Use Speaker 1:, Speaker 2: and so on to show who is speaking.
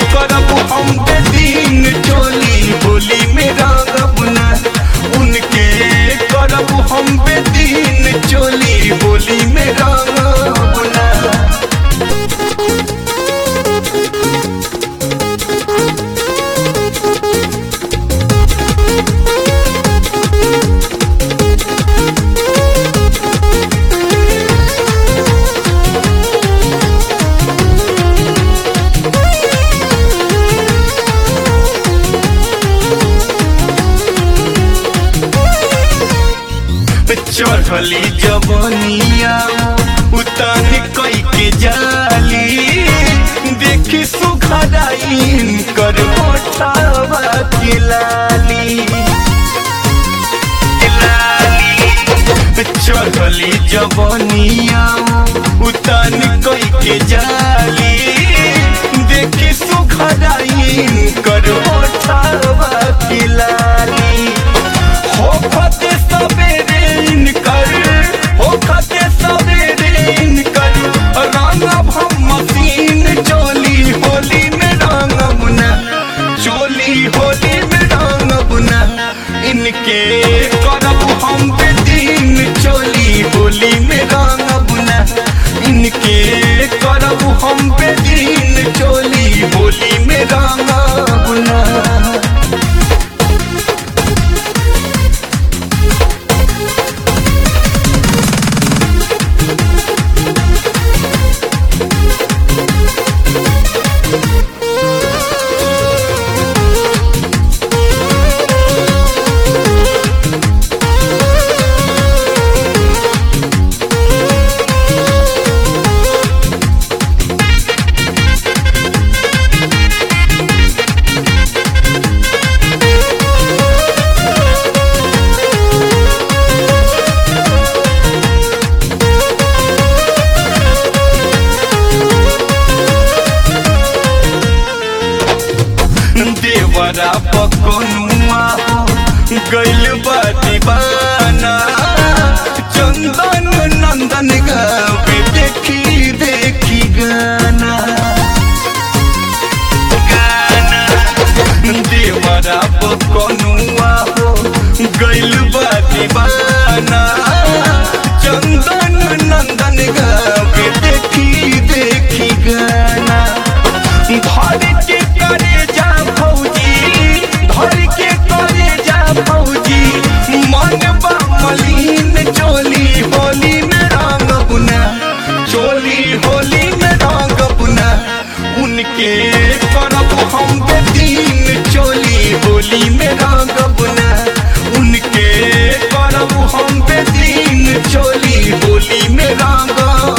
Speaker 1: करब हम बेदीन चोली होली में रंगब ना उनके करब हम बेदीन चोली होली में रंगब ना चढ़ली जवनिया उतार कई के जाली देखी सुखदाइन कर मोटावा के लाली चढ़ली जवनिया उतार कई के जाली देखी सुखदाइन कर मोटावा के लाली हो खते सबेरे इनकर हो खते सबेरे इनकर रंगब हम मशीन चोली होली में रंगब ना चोली होली में रंगब ना इनके करब हम बेदीन चोली होली में रंगब ना इनके करब हम बेदीन चोली होली में रंगब ना देवरा पकनुआ हो गइल बा दीवाना चंदन नंदन गावे देखी देखी गाना गाना देवरा पकनुआ हो गइल बा दीवाना चंदन नंदन गावे देखी देखी गाना धर के करे जा फौजी धर के करे जा फौजी मन बा मलिन चोली होली में रंग बुना चोली होली में रंग बुना उनके करब हम बेदीन चोली होली में रंग बुना उनके करब हम बेदीन चोली होली में रंग